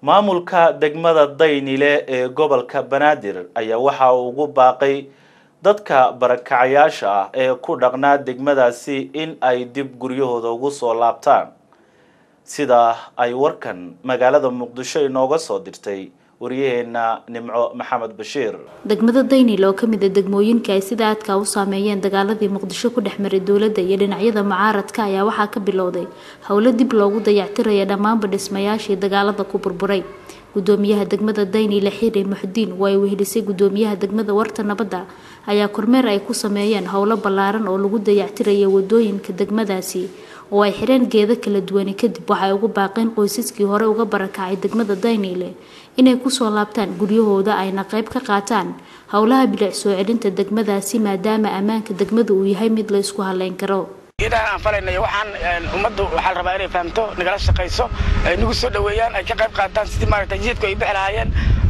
maamulka degmada daynile ee gobolka banaadir ayaa waxa uu ugu baaqay dadka barakacayaasha ah ee ku dhaqnaa degmadaasi in ay dib guryahooda ugu soo laabtaan sida ay warkan magaalada muqdisho inooga soo dirtay waryaheena nimco maxamed bashiir degmada daynil oo kamid a degmooyinka ay sida aadka u saameeyeen dagaaladii muqdisho ku dhex maray dowladda iyo dhinacyada mucaaradka ayaa waxaa ka bilowday howlo dib loogu dayactiraya dhammaanba dhismayaashii dagaalada ku burburay gudoomiyaha degmada daynile xiri muxdiin oo ay wehelisay gudoomiyaha degmada warta nabadda ayaa kormeer ay ku sameeyeen howlo ballaaran oo lagu dayactiraya wadooyinka degmadaasi oo ay xireen geeda kala duwani kadib waxay ugu baaqeen qoysaskii hore uga barakacay degmada daynile inay kusoo laabtaan guryahooda ayna qayb ka qaataan howlaha bilic soo celinta degmadaasi maadaama ammaanka degmada uu yahay mid la isku haleyn karo idahan aan falaynayo waxaan ummaddu waxaa la rabaa inay fahamto nagala shaqayso ay nagu soo dhaweeyaan ay ka qayb qaataan sidii maaragtay jidadku ay bixi lahaayeen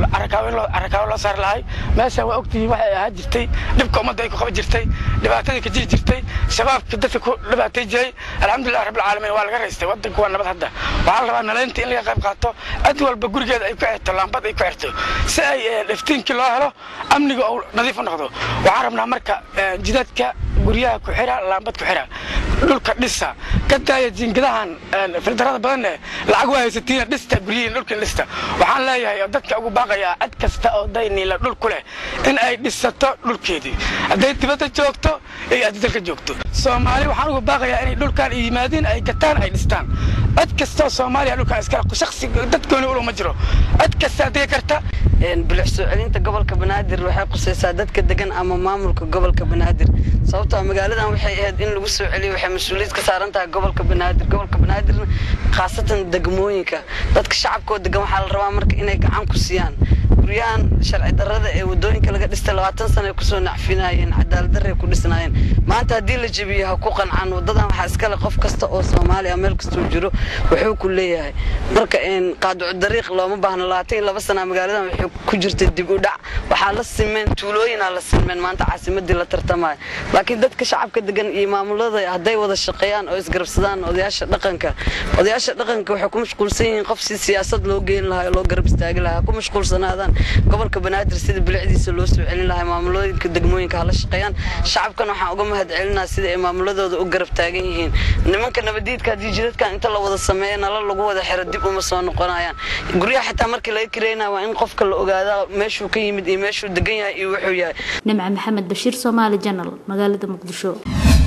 arakaabo loo saari lahay meeshaan waa ogtihiin waxay ahaa jirtay dhibka ummadda ay ku qaban jirtay dhibaatadii ka jiri jirtay shabaabka dadka ku dhibaatay jiray alxamdulilah rabbilcaalamiin waa laga raystay waddanku waa nabad hadda waxaa la rabaa nalaynta in laga qayb qaato cid walba gurigeeda ay ku xirto laambad ay ku xirto si ay iftiinkii loo helo amniga uu nadiif u noqdo waxaan rabnaa marka jidadka guryaha ku xira laambad ku xira dhulka dhisa ka daaya jiingadahan fildarada badanne lacag waa haysatiina dhista guryihiin dhulkin dhista waxaan leeyahay oo dadka ugu baaqayaa cid kasta oo dayniila dhul ku leh in ay dhisato dhulkeedii hadday dibadda joogto iyo hadday dalka joogto soomaali waxaan ugu baaqayaa inay dhulkan yimaadiin ay gataan ay dhistaan cid kastoo soomaaliya dhulkan iskale shaksi dadkooni uluma jiro cid kastaa degi karta bilic soo celinta gobolka banaadir waxay qusaysaa dadka degan ama maamulka gobolka banaadir sababtoo magaaladan waxay ahayd in lagu soo celiyo waxay mas-uuliyad ka saaran tahay gobolka banaadir gobolka banaadirna khaasatan degmooyinka dadka shacabkoo degan waxaa la rabaa marka inay gacan ku siiyaan guryahan sharci darrada ee wadooyinka laga dhistay labaatan sana ay kusoo nacfinayeen cadaalad darray ku dhisnaayeen maanta haddii la jebiyo ha ku qancaan wadadan waxaa iskale qof kasta oo soomaaliya meel kastuu jiro wuxuu ku leeyahay marka qaaducu dariiq looma baahno labaatan iyo laba sana magaaladan waxay ku jirtay dib u dhac waxaa la simeen tuulooyinaa la simeen maanta caasimadii la tartamaya laakiin dadka shacabka degan iyo maamulada hadday wada shaqeeyaan oo isgarabsadaan odayaasha dhaqanka odayaasha dhaqanka waxay ku mashquulsan yihiin qof si siyaasad loo geyn lahaa oo loo garab istaagi lahaa ku mashquulsanaadaan gobolka banaadir sida bilicdiisa loo soo celin lahaa maamulooyinka degmooyinka hala shaqeeyaan shacabkan waxaan uga mahad celinaa sida ay maamuladooda u garab taagan yihiin nimanka nabadiidka haddii jidadkan inta la wada sameeyo nala lagu wada xiro dib uma soo noqonayaan guryaha xitaa markii laga kireynaya waa in qofka la ogaadaa meeshuu ka yimid iyo meeshuu degan yahay iyo wuxuu yahay nimca maxamed bashiir soomaali janal magaalada muqdisho